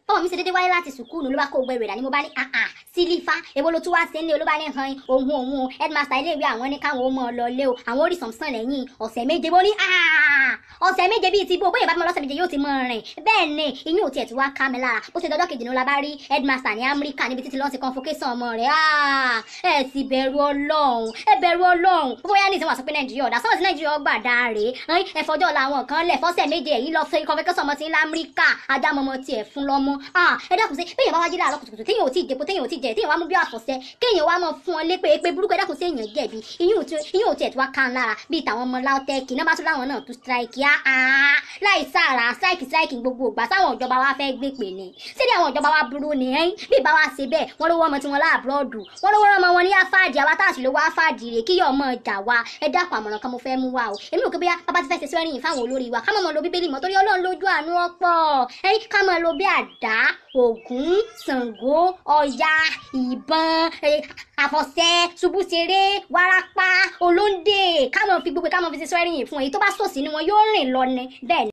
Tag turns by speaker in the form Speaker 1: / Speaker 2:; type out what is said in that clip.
Speaker 1: ọmọ mi ṣe dédé wáyé láti sùkúlù ló bá kó gbẹrù rẹ̀ ni mo bá ní àà sílífà èwo ló tún wá sí ní olóbá ní han ohun ohun headmaster ilé ìwé àwọn ní káwọn ó mọ ọ lọ lé o àwọn orí sàmsàn lẹ́yìn ọ̀sẹ̀ méje bó ní àà ọ̀sẹ̀ méje bíi ti bó bóyá bá mọ lọ́sẹ̀ méje yóò ti mọ rìn bẹ́ẹ̀ ni ìyún ò tiẹ̀ ti wá ká mi lára bó ṣe dọjọ́ kejì ní ó la bá rí headmaster ní amẹ́ríkà níbi títí lọ́ọ́ ti convocation ọmọ rẹ̀ ẹ sì bẹ̀rù ọlọ́run ẹ bẹ̀rù ọlọ́run bóyá ní ìsìn wà sọ pé nàìjíríà ọ̀dà sọ́wọ́n sí nàìjíríà ọgbà dáre ẹ fọjọ́ làwọn kan lẹ̀ fọ́sẹ̀ méje èyí lọ sí convocation ọmọ tí ń lamẹ́ríkà adámọmọ tiẹ̀ fún lọ́mọ ẹ dákun sí bẹ́ẹ̀ bá wá jí láàárọ̀ kùtùkùtù téèyàn ò tí ì dèpo téèyàn ò tí ì jẹ téèyàn wá mú bí àfọ̀sẹ́ kéèyàn wá mọ̀ fún ọ lépè pé burúkú ẹ dákun sí èèyàn jẹ̀bi ìyún ò tiẹ̀ tí wá kàn lára bíi tàwọn ọmọ láwọtẹ́ẹ̀kì náà bá tún láwọn náà tún strike á láì sára strike strike gbogbo ìgbà sáwọn ìjọba wa fẹ́ gbé pè ní síbi àwọn ìjọba wa burú ni ẹ́yìn bí ìbá wa ṣe bẹ́ẹ̀ wọ́n lówó ọmọ tí wọ́n láàbùrọ̀dù wọ́n lówó ọmọ wọn ní àfáàdì àwa táàsì lówó àfáàdì rè kí ọmọ ìjà wa ẹ dákun àmọ̀ràn kan mo fẹ́ mú wa o èmi ò kí bóyá bàbá ti fẹ́ ṣe swearing fáwọn olórí wa ká mọ̀ mọ̀ lo bíbélì mọ́ torí ọlọ́run lójú àánú ọ̀pọ̀ ẹ̀yìn ká mọ̀ lo bí àdá ògún ṣàngó ọya ìbọn àfọ̀ṣẹ ṣubúṣeré wárápá olóńdè ká mọ̀ fi gbogbo ká mọ̀ fi ṣe swearing fún èyí tó bá sòsì ni wọn yóò rìn lọ ni bẹ́ẹ̀ ni.